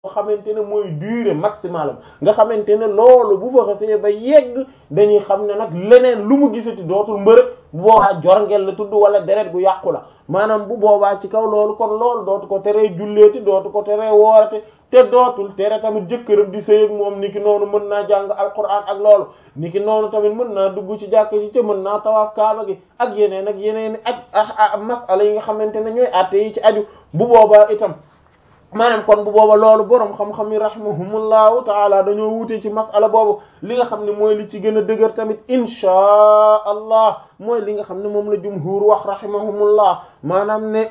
xamante ne mooy durée maximale nga xamante ne loolu bu fa xasee ba yegg dañuy xam ne nag leneen lu mu gisati dootul mbërëg bu boobaa jorngel la tudd wala deret gu yàqu la maanaam bu boobaa ci kaw loolu kon loolu dootu ko teree julleeti dootu ko teree woorate te dootul tere tamit jëkkëram di sëy ak moom niki noonu mën naa jàng alquran ak loolu niki noonu tamit mën naa dugg ci jàkka ji te mën naa tawaaf kaaba gi ak yeneen ak yeneen ak masala yi nga xamante ne ñooy àtte yi ci aju bu boobaa itam maanaam kon bu booba loolu boroom xam-xam yi rahimahumullahu taala dañoo wute ci masala boobu li nga xam ne mooy li ci gën a dëgër tamit inchaa allah mooy li nga xam ne moom la jumhur wax rahimahumullah maanaam ne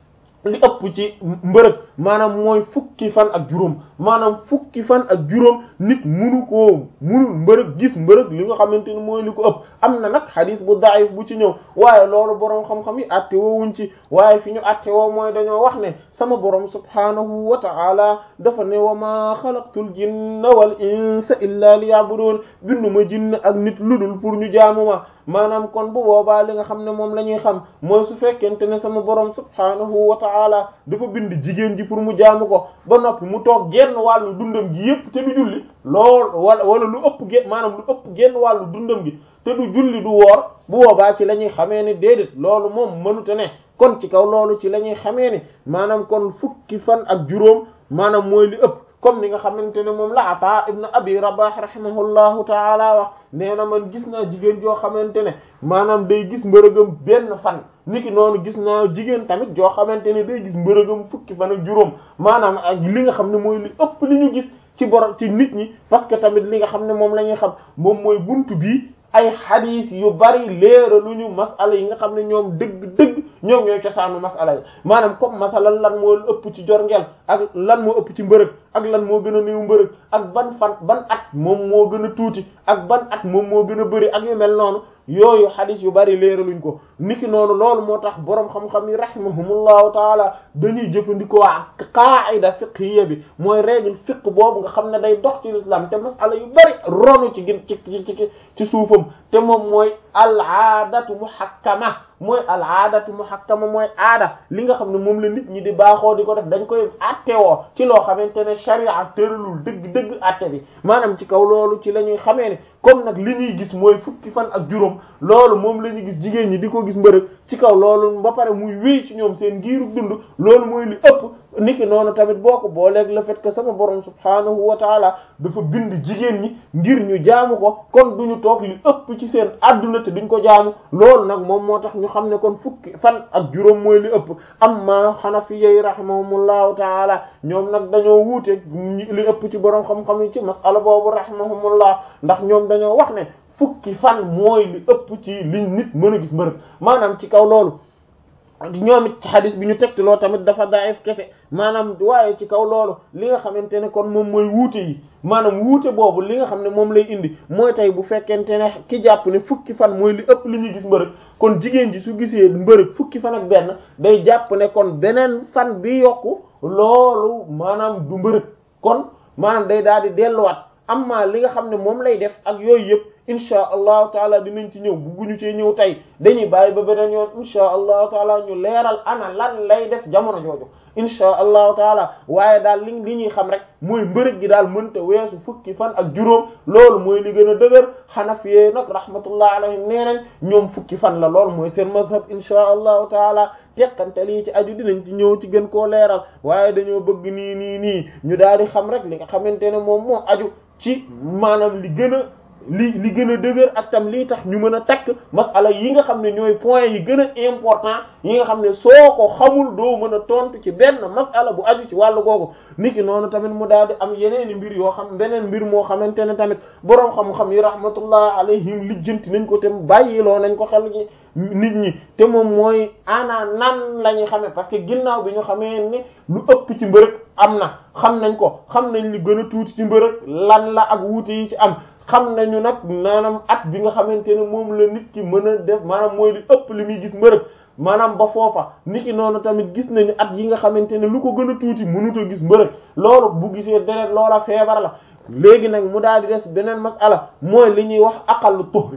li ëpp ci mbërëg maanaam mooy fukki fan ak juróom maanaam fukki fan ak juróom nit munu koo munul mbërëg gis mbërëg li nga xamante ni mooy li ko ëpp am na nag xadis bu daif bu ci ñëw waaye loolu boroom xam-xam yi atte woowuñ ci waaye fi ñu atte woo mooy dañoo wax ne sama boroom subhaanahu wa ta'ala dafa ne wa ma xalaqtul jinna wal insa illa liya'budun binduma jinn ak nit ludul pour ñu jaamu ma maanaam kon bu boobaa li nga xam ne moom la ñuy xam mooy su fekkente ne sama boroom subhaanahu wa ta'ala dafa bind jigéen ji pour mu jaamu ko ba noppi mu toog genn wàllu dundam gi yépp te du julli lool wala wala lu ëpp gen maanaam lu ëpp genn wàllu dundam gi te du julli du woor bu boobaa ci la ñuy xamee ne déedéet loolu moom mënute ne kon ci kaw loolu ci la ñuy xamee ne maanaam kon fukki fan ak juróom maanaam mooy li ëpp comme ni nga xamante ne moom la Ataa ibn Abi Rabah rahimahullahu taala wax nee na man gis naa jigéen joo xamante ne maanaam day gis mbërëgam benn fan niki noonu gis naa jigéen tamit joo xamante ne day gis mbërëgam fukki fan ak juróom maanaam ak li nga xam ne mooy li ëpp li ñu gis ci borom ci nit ñi parce que tamit li nga xam ne moom la ñuy xam moom mooy buntu bii ay xadiis yu bari leeraluñu masala yi nga xam ne ñoom dëgg-dëgg ñoom ñooy cosaanu masala yi maanaam comme masalan lan moo ëpp ci jorngeel ak lan moo ëpp ci mbërëg ak lan moo gën a néew mbërëg ak ban fan ban at moom moo gën a tuuti ak ban at moom moo gën a bëri ak yu mel noonu yooyu xadis yu bari leeraluñ ko niki noonu loolu moo tax boroom xam-xam yi rahimahumullahu taala dañuy jëfandikoo qaida fiqhiyya bi mooy règle fiqh boobu nga xam ne day dox ci l'islam te masala yu bari ronu ci gin ci ci ci suufam te moom mooy al aadatu muhakkama mooy al aadatu muhakkama mooy aada li nga xam ne moom la nit ñi di baaxoo di ko def dañ koy attewoo ci loo xamante ne sharia tëralul dëgg dëgg atte bi maanaam ci kaw loolu ci la ñuy xamee ne comme nag li ñuy gis mooy fukki fan ak juróom loolu moom la ñuy gis jigéen ñi di ko gis mbërëg ci kaw loolu ba pare muy wéy ci ñoom seen giiru dund loolu mooy li ëpp niki noonu tamit boo ko booleeg le fait que sama borom subhaanahu wa taala dafa bind jigéen ñi ngir ñu jaamu ko kon duñu toog li ëpp ci seen adduna te duñ ko jaamu loolu nag moom moo tax ñu xam ne kon fukki fan ak juróom mooy li ëpp amma xanafiyyi rahimahumullahu taala ñoom nag dañoo wuuteeg li ëpp ci borom xam-xam yi ci masala boobu rahimahumullah ndax ñoom dañoo wax ne fukki fan mooy li ëpp ci li nit mën a gis mbërëg maanaam ci kaw loolu ñoom it ci xadis bi ñu tegtaloo tamit dafa daif kese maanaam waaye ci kaw loolu li nga xamante ne kon moom mooy wuute yi maanaam wuute boobu li nga xam ne moom lay indi mooy tey bu fekkente ne ki jàpp ne fukki fan mooy li ëpp li ñuy gis mbërëg kon jigéen ji su gisee mbërëg fukki fan ak benn day jàpp ne kon beneen fan bi yokku loolu maanaam du mbërëg kon maanaam day daal di delluwaat amma li nga xam ne moom lay def ak yooyu yëpp insha allahu taala dinañ ci ñëw bugguñu cee ñëw tey dañuy bàyyi ba beneen yoon insha allahu taala ñu leeral ana lan lay def jamono jooju insha allahu taala waaye daal li li ñuy xam rek mooy mbërëg gi daal mënta weesu fukki fan ak juróom loolu mooy li gën a dëgër xanafiyee nag rahmatullah alayhim nee nañ ñoom fukki fan la loolu mooy seen mazhab insha allahu taala teqante lii ci aju dinañ ci ñëw ci gën koo leeral waaye dañoo bëgg nii nii nii ñu daal di xam rek li nga xamante ne moom moo aju ci maanaam li gën a li li gën a dëgër ak tam lii tax ñu mën a takk masala yi nga xam ne ñooy point yi gën a important yi nga xam ne soo ko xamul doo mën a tontu ci benn masala bu aju ci wàllu googu niki noonu tamit mu daal di am yeneeni mbir yoo xam beneen mbir moo xamante ne tamit boroom xam-xam yi rahmatullah alayhim lijjanti nañ ko te bàyyiloo nañ ko xel gi nit ñi te moom mooy ana nan la ñuy xamee parce que ginnaaw bi ñu xamee ne lu ëpp ci mbërëg am na xam nañ ko xam nañ li gën a tuuti ci mbërëg lan la ak wuute yi ci am xam nañu nag maanaam at bi nga xamante ne moom la nit ki mën a def maanaam mooy li ëpp li muy gis mbërëg maanaam ba foofa nit ki noonu tamit gis nañu at yi nga xamante ne lu ko gën a tuuti mënut a gis mbërëg loolu bu gisee deret loola feebar la léegi nag mu daal di des beneen masala mooy li ñuy wax aqallu tuhri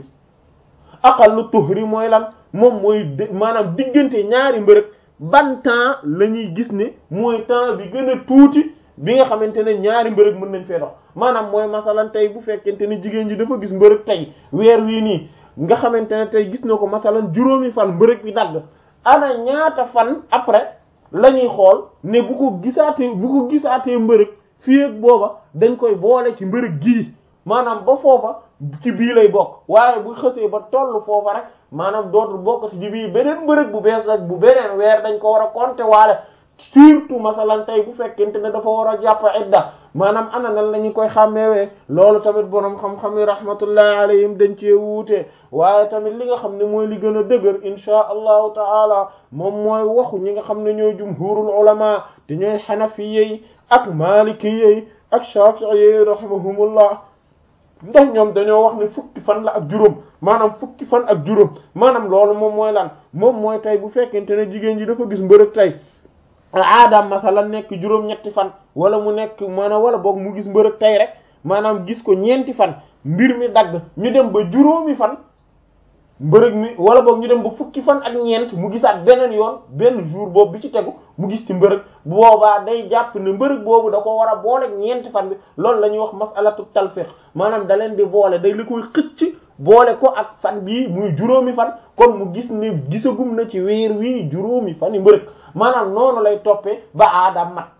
aqallu tuhri mooy lan moom mooy maanaam diggante ñaari mbërëg ban temps la ñuy gis ne mooy temps bi gën a tuuti bi nga xamante ne ñaari mbërëg mën nañ fee dox maanaam mooy masalan tey bu fekkente ne jigéen ji dafa gis mbërëg tey weer wii nii nga xamante ne tey gis na ko masalan juróomi fan mbërëg bi dagg ana ñaata fan après la ñuy xool ne bu ko gisaatee bu ko gisaatee mbërëg fii ak booba dañ koy boole ci mbërëg gii maanaam ba foofa ci bii lay bokk waaye bu xësee ba toll foofa rek maanaam dootul bokkati ci bii beneen mbërëg bu bees nag bu beneen weer dañ ko war a compter waale surtout masalan tey bu fekkente ne dafa war a jàpp idda maanaam ana nan la ñu koy xàmmeewee loolu tamit borom xam-xam yi rahmatullahi alayhim dañ cee wuute waaye tamit li nga xam ne mooy li gën a dëgër inchaa allahu taala moom mooy waxu ñi nga xam ne ñooy jumhurul ulama te ñooy xanafiyey ak maalikiyey ak shafi'iyey rahimahumullah ndax ñoom dañoo wax ne fukki fan la ak juróom maanaam fukki fan ak juróom maanaam loolu moom mooy lan moom mooy tey bu fekkente ne jigéen ji dafa gis mbërëg tey aadaam masalan nekk juróom-ñetti fan wala mu nekk maanaam wala boog mu gis mbërëg tey rek maanaam gis ko ñeenti fan mbir mi dagg ñu dem ba juróomi fan mbërëg mi wala boog ñu dem ba fukki fan ak ñeent mu gisaat beneen yoon benn jour boobu bi ci tegu mu gis ci mbërëg bu boobaa day jàpp ne mbërëg boobu da ko war a boole ñeenti fan bi loolu la ñuy wax masalatu talfiq maanaam da leen di boole day li koy xëcc boole ko ak fan bii muy juróomi fan kon mu gis ne gisagum na ci weer wii juróomi fan yi mbërëg maanaam noonu lay toppee ba aadam mat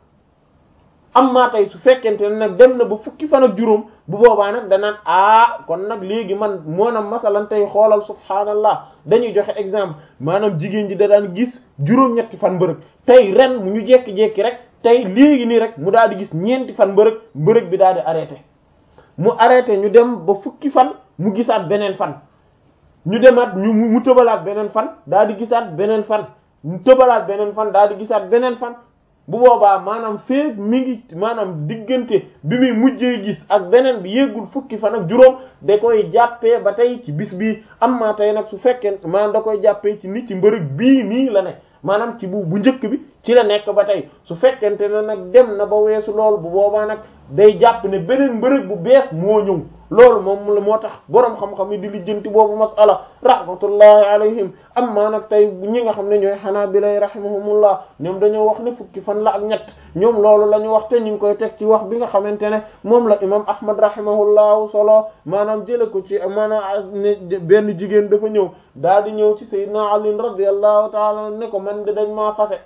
am maa tey su fekkente ne nag dem na ba fukki fan ak juróom bu boobaa nag danaan ah kon nag léegi man moonam masalan tey xoolal subhaanallah dañuy joxe exemple maanaam jigéen ji da daan gis juróom-ñetti fan mbërëg tey ren mu ñu jekki-jekki rek tey léegi nii rek mu daal di gis ñeenti fan mbërëg mbërëg bi daal di arrêté mu arrêté ñu dem ba fukki fan mu gisaat beneen fan ñu demaat ñu mu tëbalaat beneen fan daal di gisaat beneen fan mu tëbalaat beneen fan daal di gisaat beneen fan bu boobaa maanaam feeg mi ngi maanaam diggante bi muy mujjee gis ak beneen bi yéegul fukki fan ak juróom da koy jàppee ba tey ci bis bii am maa tey nag su fekkee maanaam da koy jàppee ci nit ci mbërëg bii nii la ne maanaam ci bu bu njëkk bi ci la nekk ba tey su fekkente ne nag dem na ba weesu loolu bu boobaa nag day jàpp ne beneen mbërëg bu bees moo ñëw loolu moom la moo tax boroom xam-xam yi di lijjanti boobu masala rahmatullahi alayhim amma nag tey ñi nga xam ne ñooy xanaabilay rahimahumullah ñoom dañoo wax ne fukki fan la ak ñett ñoom loolu la ñu wax te ñu ngi koy teg ci wax bi nga xamante ne moom la imam ahmad rahimahullahu solo maanaam jële ko ci maanaam ne benn jigéen dafa ñëw daal di ñëw ci sayyidina ali radiyallahu taala ne ko man de dañ maa fase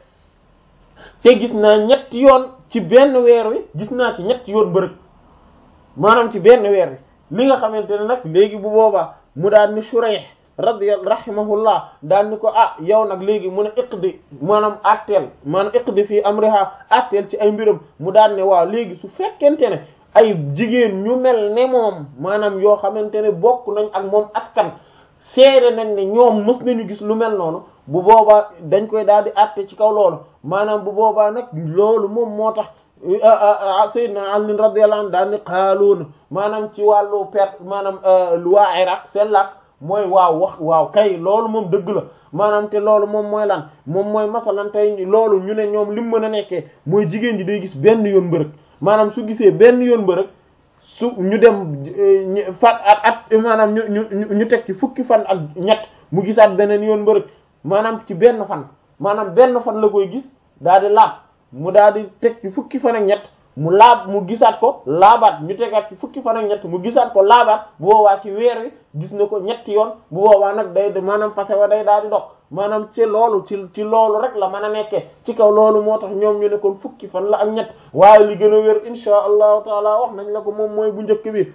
te gis naa ñetti yoon ci benn weer wi gis naa ci ñetti yoon mbërëg maanaam ci benn weer wi li nga xamante ne nag léegi bu boobaa mu daal ni Shurayh radiyallahu rahimahullah daal ni ko ah yow nag léegi mu ne iqdi maanaam atteel maanaam iqdi fii amriha atteel ci ay mbiram mu daal ne waaw léegi su fekkente ne ay jigéen ñu mel ne moom maanaam yoo xamante ne bokk nañ ak moom askan seede nañ ne ñoom mës nañu gis lu mel noonu bu boobaa dañ koy daal di atte ci kaw loolu maanaam bu boobaa nag loolu moom moo tax sayyidna Ali radiyallahu anhu daal ni xaaluuna maanaam ci wàllu perte maanaam waa Iraq seen làkk mooy waaw wax waaw kay loolu moom dëgg la maanaam te loolu moom mooy lan moom mooy masalan tey loolu ñu ne ñoom li mu mën a nekkee mooy jigéen ji day gis benn yoon mbërëg maanaam su gisee benn yoon mbërëg su ñu dem fat at at maanaam ñu ñu ñu teg ci fukki fan ak ñett mu gisaat beneen yoon mbërëg maanaam ci benn fan maanaam benn fan la koy gis daal di laab mu daal di teg ci fukki fan ak ñett mu laab mu gisaat ko laabaat ñu tegaat ci fukki fan ak ñett mu gisaat ko laabaat bu boobaa ci weer wi gis na ko ñetti yoon bu boobaa nag day maanaam fase wa day daal di dog maanaam ci loolu ci ci loolu rek la mën a nekkee ci kaw loolu moo tax ñoom ñu ne kon fukki fan la ak ñett waaye li gën a wér insha allahu taala wax nañ la ko moom mooy bu njëkk bi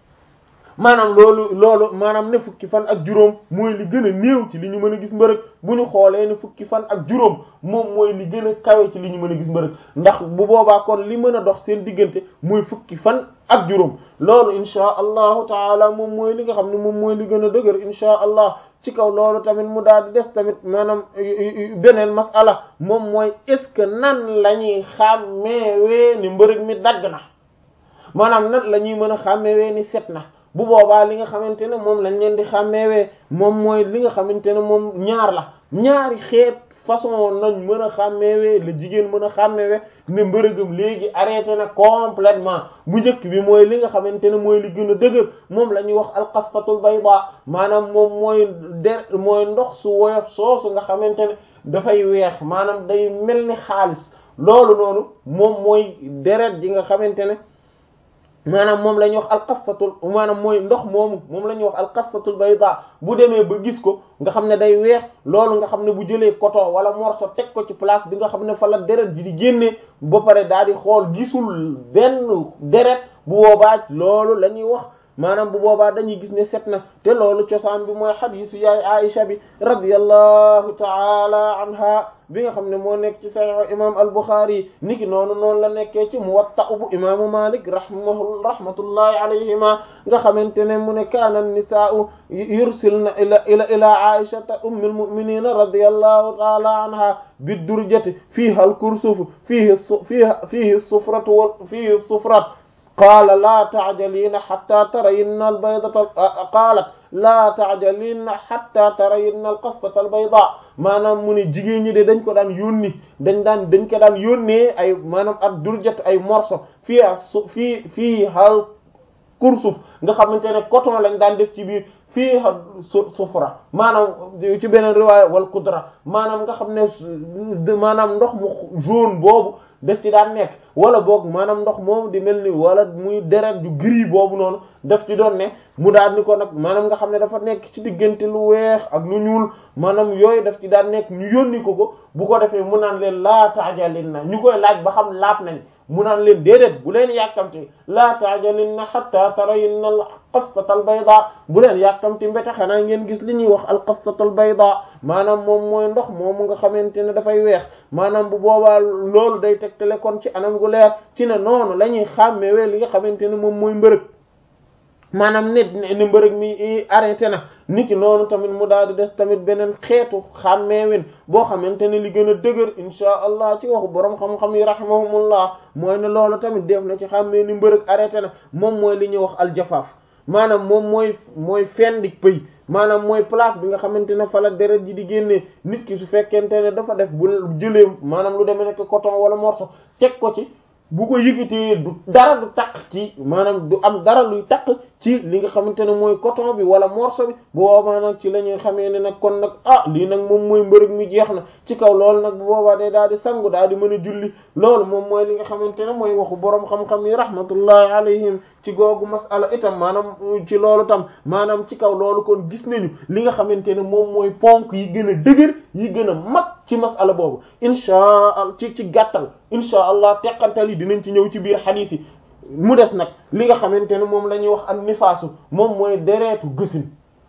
maanaam loolu loolu maanaam ne fukki fan ak juróom mooy li gën a néew ci li ñu mën a gis mbërëg bu ñu xoolee ne fukki fan ak juróom moom mooy li gën a kawe ci li ñu mën a gis mbërëg ndax bu boobaa kon li mën a dox seen diggante mooy fukki fan ak juróom loolu insha allahu taala moom mooy li nga xam ne moom mooy li gën a dëgër insha allah ci kaw loolu tamit mu daal di des tamit maanaam beneen masala moom mooy est-ce que nan la ñuy xàmmeewee ni mbërëg mi dagg na maanaam nan la ñuy mën a xàmmeewee ni set na bu boobaa li nga xamante ne moom lañ leen di xàmmeewee moom mooy li nga xamante ne moom ñaar la ñaari xeet façon nañ mën a xàmmeewee la jigéen mën a xàmmeewee ne mbërëgam léegi arrêté na complètement bu njëkk bi mooy li nga xamante ne mooy li gën a dëgër moom la ñuy wax alqasfatul bayda maanaam moom mooy der mooy ndox su woyof soosu nga xamante ne dafay weex maanaam day mel ni xaalis loolu noonu moom mooy deret ji nga xamante ne maanaam moom la ñuy wax alqasatul maanaam mooy ndox moomu moom la ñuy wax alqasatul bayda bu demee ba gis ko nga xam ne day weex loolu nga xam ne bu jëlee coton wala morceau teg ko ci place bi nga xam ne fa la deret ji di génnee ba pare daal di xool gisul benn deret bu boobaa loolu la ñuy wax maanaam bu boobaa dañuy gis ne set na te loolu cosaan bi mooy xadiisu yaay Aisha bi radiyallahu taala anha bi nga xam ne moo nekk ci sahih imam al-Bukhari niki noonu noonu la nekkee ci Muwatta bu imaamu Malik rahmahu rahmatullahi alayhima nga xamante ne mu ne kaana an-nisaa'u yursilna ila ila ila Aishata ummil mu'minina radiyallahu taala anha bid-durjati fiha al-kursuf fihi fiha fihi as-sufratu wa fihi as-sufrat qaala laa taajaliina xatta tarayinna albaydata qaalat laa taajaliina xatta tarayinna alqasata albayda maanaam mu ne jigéen ñi de dañ ko daan yónni dañ daan dañ ko daan yónnee ay maanaam ak durjat ay morceau fii a su fii fii hal kursuf nga xamante ne coton lañ daan def ci biir fii ha sufra maanaam ci beneen riwaaya wal kudra maanaam nga xam ne maanaam ndox mu jaune boobu def ci daan nekk wala boog maanaam ndox moom di mel ni wala muy deret ju gris boobu noonu daf ci doon ne mu daal ni ko nag maanaam nga xam ne dafa nekk ci diggante lu weex ak lu ñuul maanaam yooyu daf ci daan nekk ñu yónni ko ko bu ko defee mu naan leen laa taajalin na ñu koy laaj ba xam laab nañ mu naan leen déedéet bu leen yàkkamti laa taajalin na hatta tarayinna al qastata al bayda bu leen yàkkamti mbete xanaa ngeen gis li ñuy wax al qastata al bayda maanaam moom mooy ndox moomu nga xamante ne dafay weex maanaam bu boobaa loolu day tegtale kon ci anam gu leer ci ne noonu la ñuy xàmmewee li nga xamante ne moom mooy mbërëg maanaam nit ni mbërëg mi arrêté na niki noonu tamit mu daal di des tamit beneen xeetu xàmmeewin boo xamante ne li gën a dëgër insha allah ci waxu borom xam-xam yi rahimahumullah mooy ne loolu tamit def na ci xàmmee ni mbërëg arrêté na moom mooy li ñuy wax aljafaaf maanaam moom mooy mooy fendi pëy maanaam mooy place bi nga xamante ne fa la deret ji di génnee nit ki su fekkente ne dafa def bu jëlee maanaam lu demee nekk coton wala morceau teg ko ci bu ko yëkkatee du dara du takk ci maanaam du am dara luy takk ci li nga xamante ne mooy coton bi wala morceau bi bu boobaa nag ci la ñuy xamee ne nag kon nag ah lii nag moom mooy mbërëg mi jeex na ci kaw loolu nag bu boobaa day daal di sangu daal di mën a julli loolu moom mooy li nga xamante ne mooy waxu boroom xam-xam yi rahmatullahi alayhim ci googu masala itam maanaam ci loolu tam maanaam ci kaw loolu kon gis nañu li nga xamante ne moom mooy ponk yi gën a dëgër yi gën a mag ci masala boobu inchaa allah ci ci gàttal inchaa allah teqantal yi dinañ ci ñëw ci biir xadiis yi mu des nag li nga xamante ne moom la ñuy wax ak nifaasu moom mooy dereetu gësin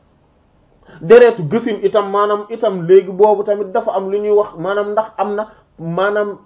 dereetu gësin itam maanaam itam léegi boobu tamit dafa am lu ñuy wax maanaam ndax am na maanaam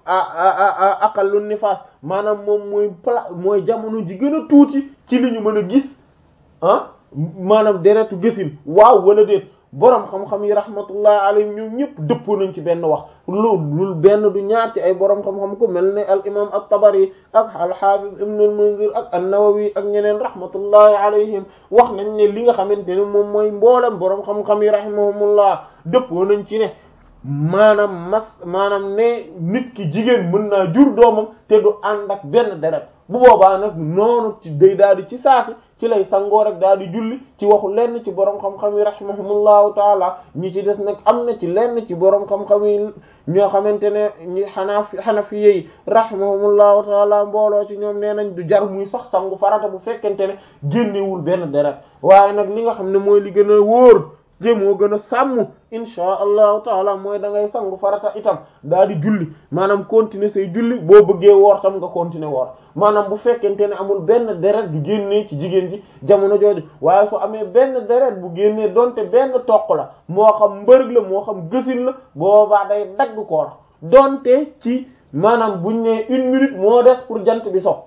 aqallu nifaas maanaam moom mooy pla mooy jamono ji gën a tuuti ci li ñu mën a gis ah maanaam deretu gësin waaw wala déet boroom xam-xam yi rahmatullah alayhim ñoom ñëpp dëppoo nañ ci benn wax lu lul benn du ñaar ci ay boroom xam-xam ko mel ne al imam at-Tabari ak al-Hafiz ibn al-Munzir ak an-Nawawi ak ñeneen rahmatullahi alayhim wax nañ ne li nga xamante ne moom mooy mboolem boroom xam-xam yi rahimahumullah dëppoo nañ ci ne maanaam mas maanaam ne nit ki jigéen mën naa jur doomam te du ànd ak benn deret bu boobaa nag noonu ci day daal di ci saasi ci lay sangoo rek daal di julli ci waxu lenn ci borom xam-xam yi rahimahumullahu taala ñi ci des nag am na ci lenn ci borom xam-xam yi ñoo xamante ne ñi xanaaf xanafiye yi rahimahumullahu taala mbooloo ci ñoom nee nañ du jar muy sax sangu farata bu fekkente ne génnewul benn deret waaye nag li nga xam ne mooy li gën a wóor te moo gën a sàmm insha allahu taala mooy da ngay sangu farata itam daal di julli maanaam continuer say julli boo bëggee woor tam nga continuer woor maanaam bu fekkente ne amul benn deret bu génnee ci jigéen ji jamono jooju waaye su amee benn deret bu génnee donte benn toq la moo xam mbërëg la moo xam gësin la boobaa day dagg koor donte ci maanaam buñ ne une minute moo des pour jant bi so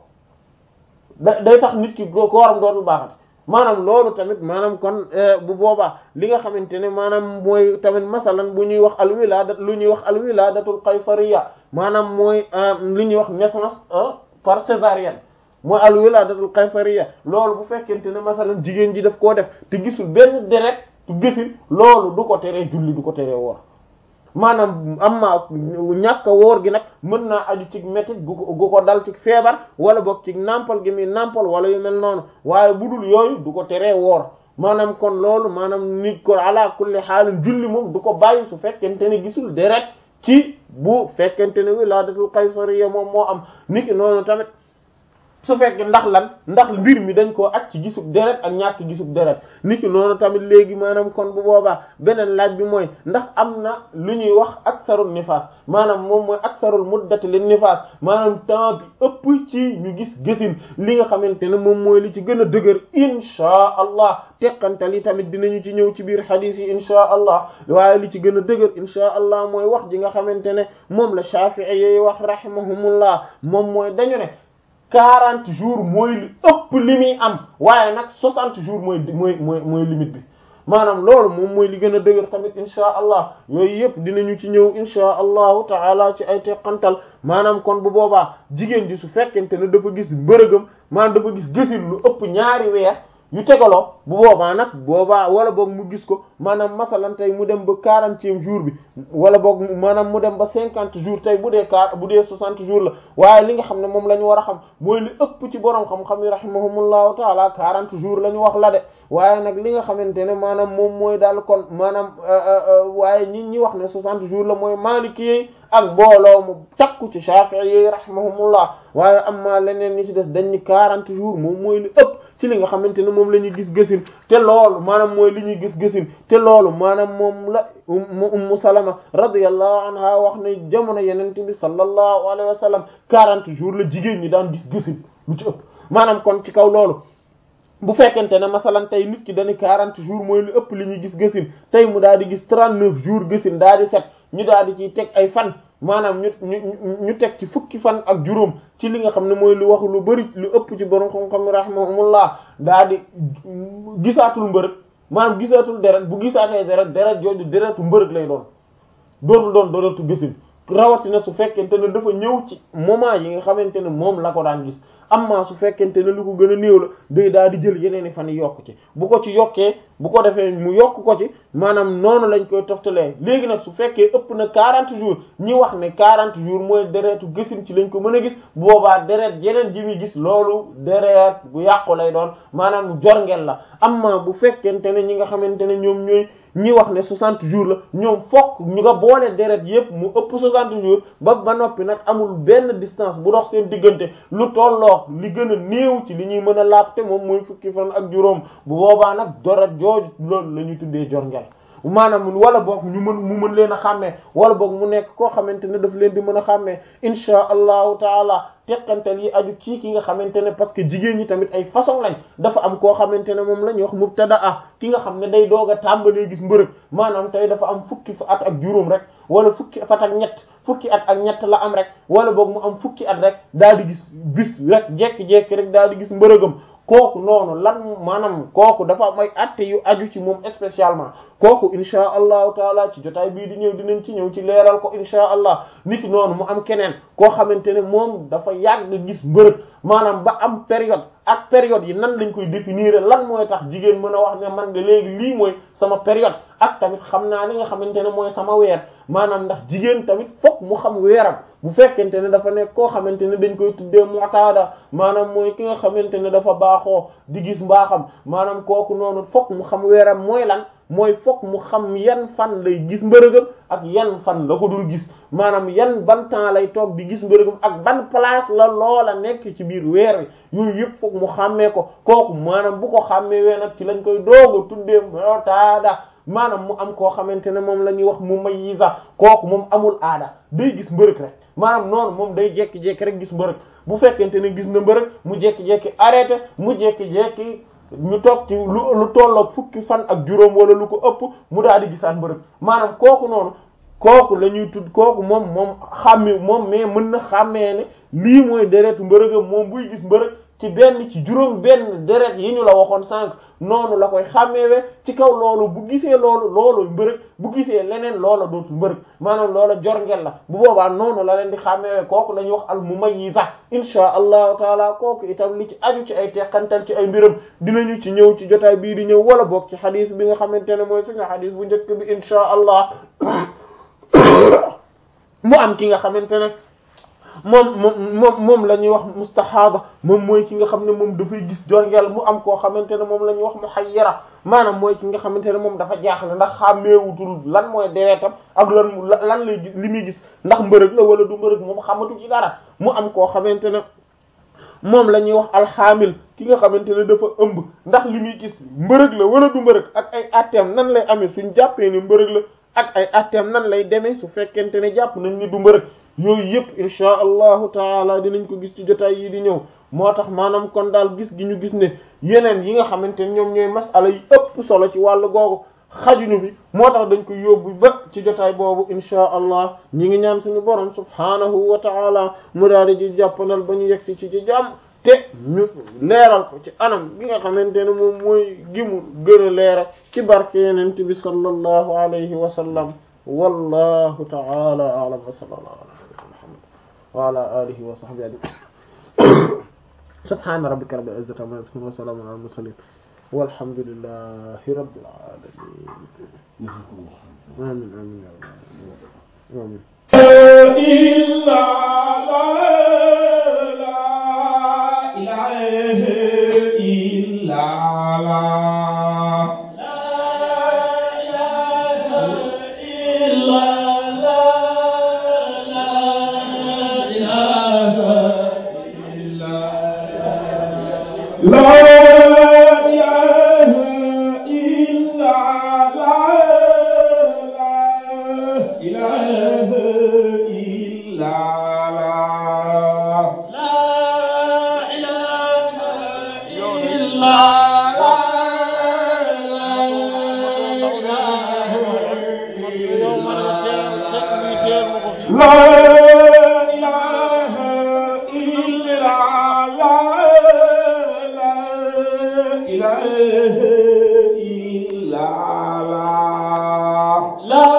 da day tax nit ki kooram dootul baaxati maanaam loolu tamit maanaam kon bu boobaa li nga xamante ne maanaam mooy tamit masalan bu ñuy wax al wilada lu ñuy wax al wiladatul qaysariya maanaam mooy li ñuy wax naissance par césarienne mooy al wiladatul qaysariya loolu bu fekkente ne masalan jigéen ji daf koo def te gisul benn deret tu gisul loolu du ko teree julli du ko teree woor maanaam amma ñàkk a woor gi nag mën naa aju ci métit gu ko gu ko dal ci feebar wala boog ci nàmpal gi muy nàmpal wala yu mel noonu waaye bu dul yooyu du ko teree woor maanaam kon loolu maanaam nit ko ala kulli xaalin julli moom du ko bàyyi su fekkente ne gisul deret ci bu fekkente ne wilaadatul qaysariya moom moo am niki noonu tamit su fekkee ndax lan ndax mbir mi dañ koo ak ci gisub deret ak ñàkk gisub deret niki noonu tamit léegi maanaam kon bu boobaa beneen laaj bi mooy ndax am na lu ñuy wax aksarul nifaas maanaam moom mooy aksarul muddati lin nifaas maanaam temps bi ëpp ci ñu gis gësin li nga xamante ne moom mooy li ci gën a dëgër inchaa allah teqantal yi tamit dinañu ci ñëw ci biir xadiis yi inchaa allah waaye li ci gën a dëgër inchaa allah mooy wax ji nga xamante ne moom la Shaafi'i yi wax rahimahumullah moom mooy dañu ne quarante jours mooy li ëpp li muy am waaye nag soixante jours mooy mooy mooy mooy limite bi maanaam loolu moom mooy li gën a dëgër tamit insha allah yooyu yëpp dinañu ci ñëw insha allahu taala ci ay teqantal maanaam kon bu boobaa jigéen ji su fekkente ne dafa gis mbërëgam maanaam dafa gis gësin lu ëpp ñaari weer yu tegaloo bu boobaa nag boobaa wala boog mu gis ko maanaam masalan tey mu dem ba quarantième jour bi wala boog maanaam mu dem ba cinquante jours tey bu dee car bu dee soixante jours la waaye li nga xam ne moom la ñu war a xam mooy li ëpp ci borom xam-xam yi rahimahumullahu taala quarante jours la ñu wax la de waaye nag li nga xamante ne maanaam moom mooy daal kon maanaam waaye ñi ñi wax ne soixante jours la mooy maliki yi ak mbooloo mu takku ci shafi'i yi rahimahumullah waaye amma leneen ñi ci des dañ ni quarante jours moom mooy li ëpp ci li nga xamante ne moom la ñuy gis gësin te loolu maanaam mooy li ñuy gis gësin te loolu maanaam moom la ummu salama radiyallahu anha wax ne jamono yenente bi sallallahu alayhi wa sallam quarante jours la jigéen ñi daan gis gësin lu ci ëpp maanaam kon ci kaw loolu bu fekkente ne masalan tey nit ki dañu quarante jours mooy lu ëpp li ñuy gis gësin tey mu daal di gis trente neuf jours gësin daal di set ñu daal di ciy teg ay fan maanaam ñu ñu ñu teg ci fukki fan ak juróom ci li nga xam ne mooy lu wax lu bari lu ëpp ci borom xam-xam rahimahumullah daal di gisaatul mbërëg maanaam gisaatul deret bu gisaatee deret deret jooju deretu mbërëg lay doon dootul doon deretu gësin rawatina su fekkente ne dafa ñëw ci moment yi nga xamante ne moom la ko daan gis amma su fekkente ne lu ko gën a néew la day daal di jël yeneen i fan yokk ci bu ko ci yokkee bu ko defee mu yokk ko ci maanaam noonu lañ koy toftalee léegi nag su fekkee ëpp na 40 jours ñi wax ne 40 jours mooy deretu gësin ci lañ ko mën a gis boobaa deret yeneen ji muy gis loolu deret bu yàqu lay doon maanaam jorngel la amma bu fekkente ne ñi nga xamante ne ñoom ñooy ñi wax ne 60 jours la ñoom fokk ñu nga boole deret yépp mu ëpp 60 jours ba ba noppi nag amul benn distance bu dox seen diggante lu tolloo li gën a néew ci li ñuy mën a laab te moom mooy fukki fan ak juróom bu boobaa nag deret jooju loolu la ñuy tuddee jorngel maanaam wala boog ñu mën mu mën leen a xàmmee wala boog mu nekk koo xamante ne daf leen di mën a xàmmee insha allahu taala teqantal yi aju kii ki nga xamante ne parce que jigéen ñi tamit ay façon lañ dafa am koo xamante ne moom la ñuy wax mubtadaa ki nga xam ne day doog a tàmbalee gis mbërëg maanaam tey dafa am fukki fa at ak juróom rek wala fukki fat ak ñett fukki at ak ñett la am rek wala boog mu am fukki at rek daal di gis bis rek jekki-jekki rek daal di gis mbërëgam kooku noonu lan maanaam kooku dafa am ay atte yu aju ci moom spécialement kooku insha allahu taala ci jotaay bii di ñëw dinañ ci ñëw ci leeral ko insha allah niki noonu mu am keneen koo xamante ne moom dafa yàgg gis mbërëg maanaam ba am période ak période yi nan lañ koy définir lan mooy tax jigéen mën a wax ne man de léegi lii mooy sama période ak tamit xam naa li nga xamante ne mooy sama weer maanaam ndax jigéen tamit fokk mu xam weeram bu fekkente ne dafa nekk koo xamante ne dañ koy tuddee mu'tada maanaam mooy ki nga xamante ne dafa baaxoo di gis mbaaxam maanaam kooku noonu fokk mu xam weeram mooy lan mooy fokk mu xam yan fan lay gis mbërëgam ak yan fan la ko dul gis maanaam yan ban temps lay toog di gis mbërëgam ak ban place la loola nekk ci biir weer wi yooyu yëpp fokk mu xàmmee ko kooku maanaam bu ko xàmmee wee nag ci lañ koy dooga tuddee mu'tada maanaam mu am koo xamante ne moom la ñuy wax mu mayyiza kooku moom amul aada day gis mbërëg rek maanaam noonu moom day jekki-jekki rek gis mbërëg bu fekkente ne gis na mbërëg mu jekki-jekki arrêté mu jekki-jekki ñu toog ci lu lu tolloog fukki fan ak juróom wala lu ko ëpp mu daal di gisaat mbërëg maanaam kooku noonu kooku la ñuy tudd kooku moom moom xàmme moom mais mën na xàmmee ne lii mooy deretu mbërëgam moom buy gis mbërëg ci benn ci juróom benn deret yi ñu la waxoon sànq noonu la koy xàmmeewe ci kaw loolu bu gisee loolu loolu mbërëg bu gisee leneen loola dootul mbërëg maanaam loola jorngel la bu boobaa noonu la leen di xàmmeewe kooku la ñuy wax al mumayyiza insha allahu taala kooku itam li ci aju ci ay teqantal ci ay mbiram dinañu ci ñëw ci jotaay bii di ñëw wala boog ci xadis bi nga xamante ne mooy suñu xadis bu njëkk bi insha allah mu am ki nga xamante ne moom moom moom moom la ñuy wax mustahaada moom mooy ki nga xam ne moom dafay gis jorngeel mu am koo xamante ne moom la ñuy wax muhayyira maanaam mooy ki nga xamante ne moom dafa jaaxle ndax xàmmeewutul lan mooy deretam ak lan lan lay gis li muy gis ndax mbërëg la wala du mbërëg moom xamatu ci dara mu am koo xamante ne moom la ñuy wax alxaamil ki nga xamante ne dafa ëmb ndax li muy gis mbërëg la wala du mbërëg ak ay atteem nan lay amee suñ jàppee ni mbërëg la ak ay atteem nan lay demee su fekkente ne jàpp nañ ni du mbërëg yooyu yëpp insha allahu taala dinañ ko gis ci jotaay yi di ñëw moo tax maanaam kon daal gis gi ñu gis ne yeneen yi nga xamante ne ñoom ñooy masala yi ëpp solo ci wàllu googu xajuñu fi moo tax dañ ko yóbbu ba ci jotaay boobu insha allah ñi ngi ñaan suñu borom subhanahu wa taala mu daal di ji jàppanal ba ñu yegsi ci ci jàmm te ñu leeral ko ci anam gi nga xamante ne moom mooy gi mu gën a leeral ci barke yenent bi sallallahu alayhi wa sallam wallahu taala a'lam wa sallallahu ala muhammad wa ala alihi wa sahbihi ajma'in subhana rabbika rabbil izzati amma yasifun wa salamun ala al mursalin walhamdulillahi rabbil alamin amin amin ya amin إلا لا لا إله إلا لا لا إله إلا لا لا إله إلا لا إله إلا لا لا إله إلا لا لا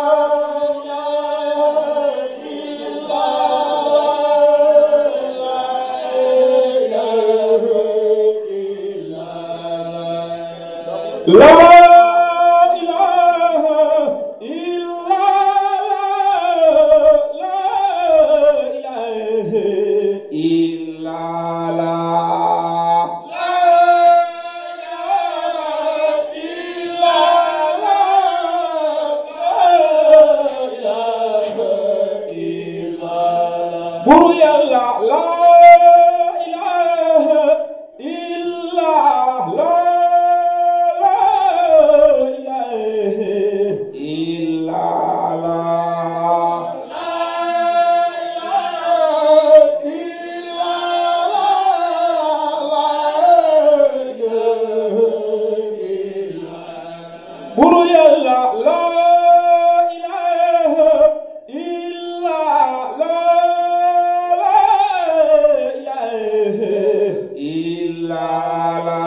لا إله إلا لا لا إله إلا لا لا إله إلا لا لا إله إلا لا لا لا إله إلا لا لا إله إلا لا buru yàlla la ilaha illa la la ilaha illa la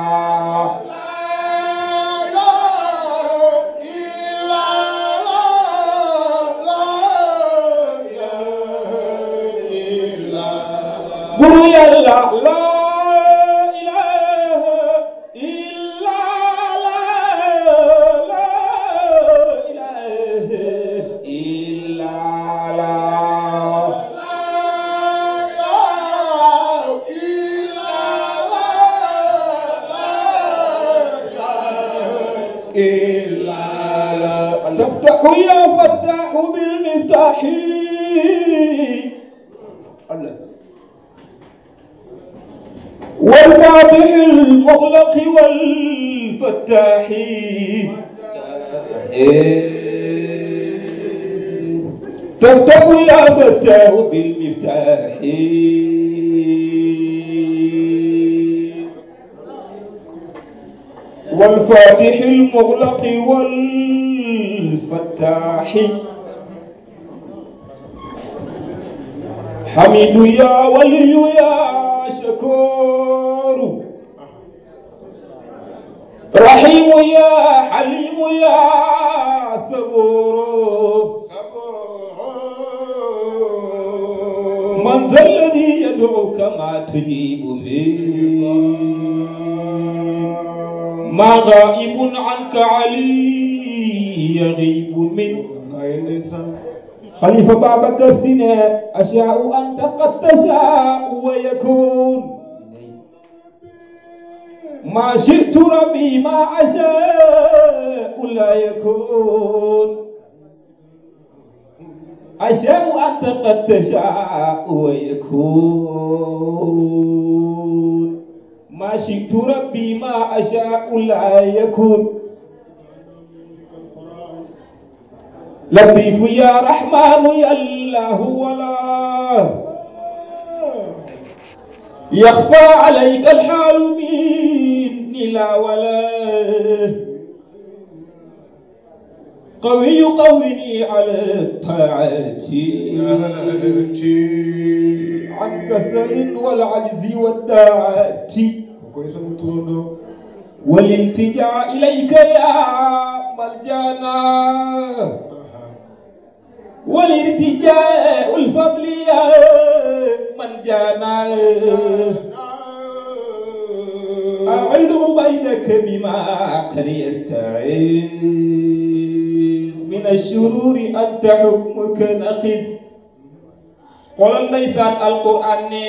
buru yàlla la ilaha illa la la ilaha illa la تفتح يا فتاح بالمفتاح الله والفاتح المغلق والفتاح تفتح يا فتاح بالمفتاح والفاتح المغلق والفتاح حميد يا ولي يا شكور رحيم يا حليم يا صبور من ذا الذي يدعوك ما تجيب فيه ما غائب عنك علي يغيب من خليفة بابكر سنة أشاء أنت قد تشاء ويكون ما شئت ربي ما أشاء لا يكون أشاء أنت قد تشاء ويكون ما شئت ربي ما أشاء لا يكون لطيف يا رحمن يا الله ولا يخفى عليك الحال مني لا ولا قوي قويني على الطاعات عن كسل والعجز والداعات koy sama turandoo والالتجاء إليك يا ملجانا والارتجاء الفضل يا من جانا أعلم بينك بما قد يستعيذ من الشرور أنت حكمك نقذ قل ليسان القرآن ne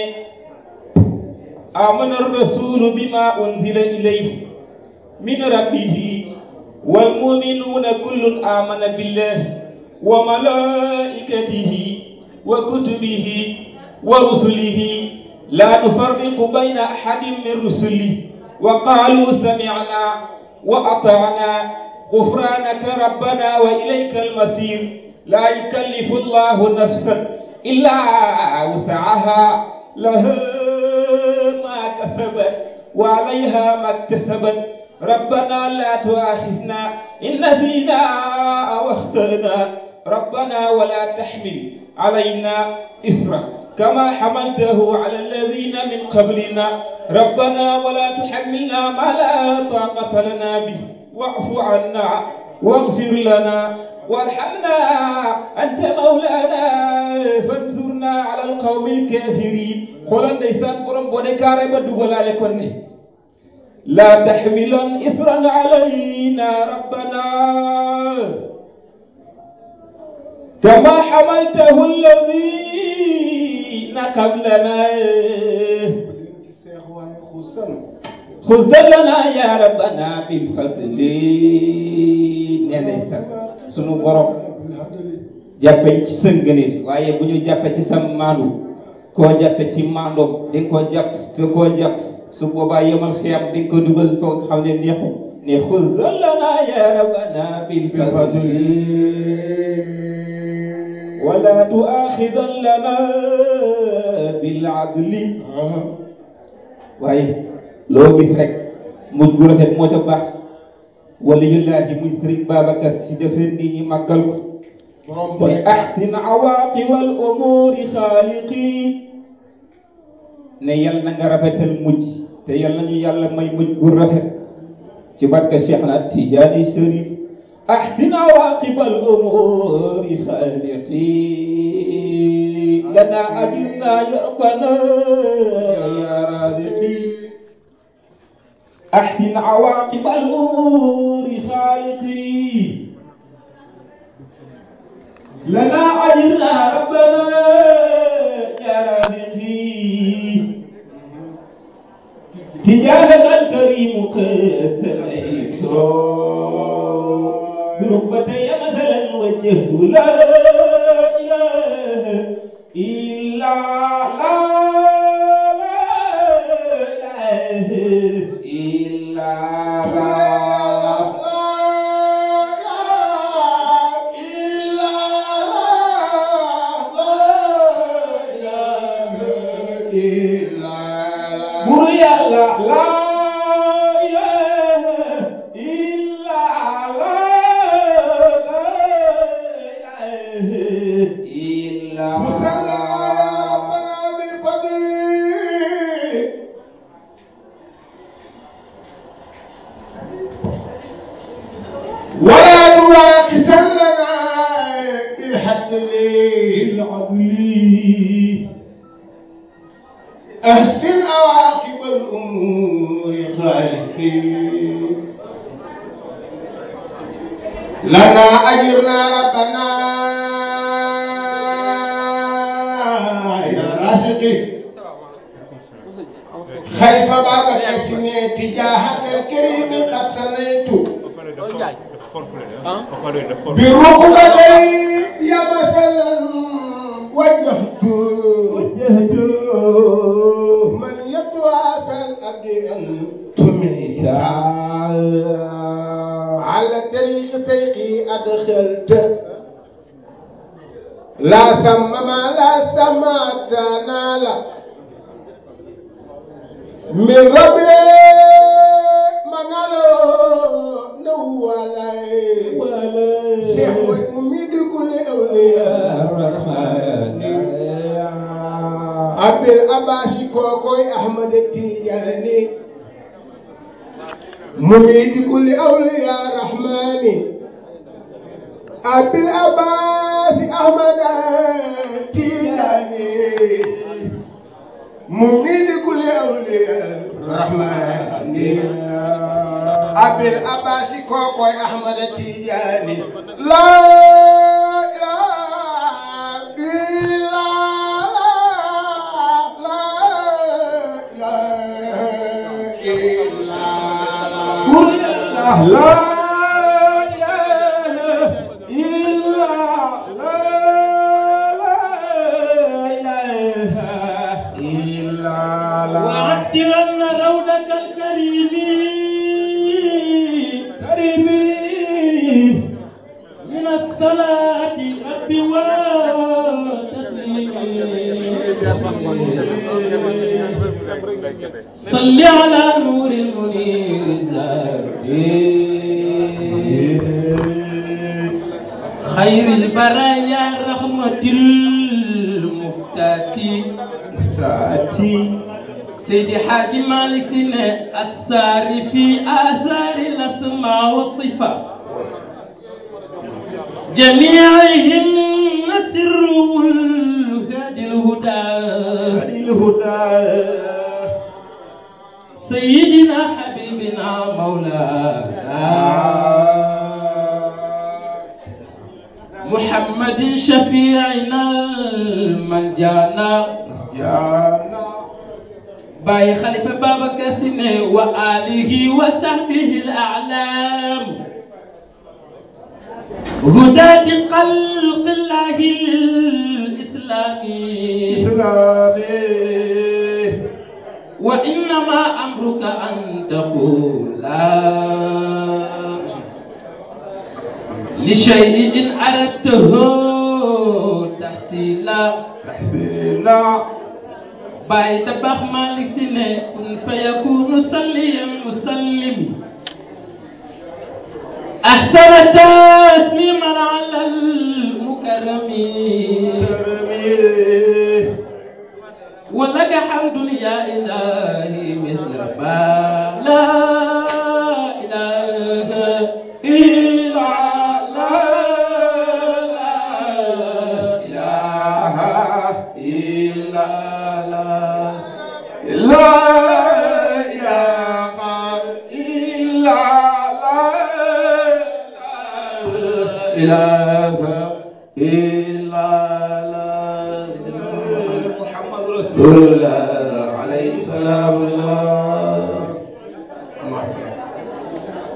آمن الرسول بما أنزل إليه من ربه والمؤمنون كل آمن بالله وملائكته وكتبه ورسله لا نفرق بين أحد من رسله وقالوا سمعنا وأطعنا غفرانك ربنا وإليك المصير لا يكلف الله نفسا إلا وسعها لها ما كسبت وعليها ما اكتسبت ربنا لا تؤاخذنا إن نسينا أو اخطأنا ربنا ولا تحمل علينا إسرا كما حملته على الذين من قبلنا ربنا ولا تحملنا ما لا طاقة لنا به واعف عنا واغفر لنا وارحمنا أنت مولانا فانصرنا على القوم الكافرين xoolal ndeysaan borom boo ne kaare ba dugalaale kon ne لا تحملن إثرا علينا ربنا كما حملته الذين قبلنا ci seex waaye xusan خذ لنا يا ربنا بالفضل نيسان سنو borom jàppe ci sa ngëneel waaye bu ñu jàppe ci sa maandu koo jàppe ci maandoom di nga ko jàpp te koo jàpp su boobaa yemal xiyam di nga ko dugal foo xam ne neexu ne xuz lana ya rabbana bil fadli wala tuaxidan lana bil adli waaye loo gis rek mujj gu rafet moo ca baax waliyullahi muy sëriñ Babacar si defee nit ñi màggal ko borom mooy ahsin awaqib al umuri xaaliqi ne yal na nga rafetal mujj te yal na ñu yàlla may mujj gu rafet ci barke Cheikh na Tijaani Sharif ahsin awaqib al umuri xaaliqi lana ajirna ya rabbana ya raziqi ahsin awaqib al umuri xaaliqi لنا أجرنا ربنا يا رازقي تجاهك الكريم قد سميت بركبتي مثلا وجهت لا إله إلا لا لا إله إلا لا bur yàlla laa ilaaha illa laa ilaaha illa ولا تواخذننا بالحد الليل العدل أحسن عواقب الأمور خالقي لنا أجرنا ربنا خالقي خلف بابك سنيت جاهك الكريم قد سنيت بركبتي يا مثلا وجهت من يتواصل الأبد أن تميت على طريق سيقي أدخلت لا سمم لا سمعت نالا من ربي منالو نوالي شيخ وميد كل أولياء عبد الأباشي كوكوي أحمد التيجاني مميد كل أولياء رحماني عبد الأباس أحمد التيجاني مميد كل أولياء رحماني أبي الأباس كوكوي أحمد التيجاني لا إله إلا الله لا إله إلا الله وعدلن روضك الكريم كريم من الصلاة رب وتسليم صل على نور المنير الزاهد خير البرايا رحمة المفتاتي سيدي حاج مالك سنة الساري في آثار الأسماء والصفات جميعهن سر الهادي الهدى سيدنا حبيبنا مولانا محمد شفيعنا المنجانا باي خليفة بابا كاسنة وآله وصحبه الأعلام هداة خلق الله الإسلامي وإنما أمرك أن تقول لشيء إن أردته تحصيلا باي تبخ مالك سنة كن فيكون صليا مسلم أحسن تسليما على المكرم ولك حمد يا إلهي مثل ما لا إله إلا لا إله إلا لا لا إله إلا لا إله إلا لا محمد رسول الله عليه السلام الله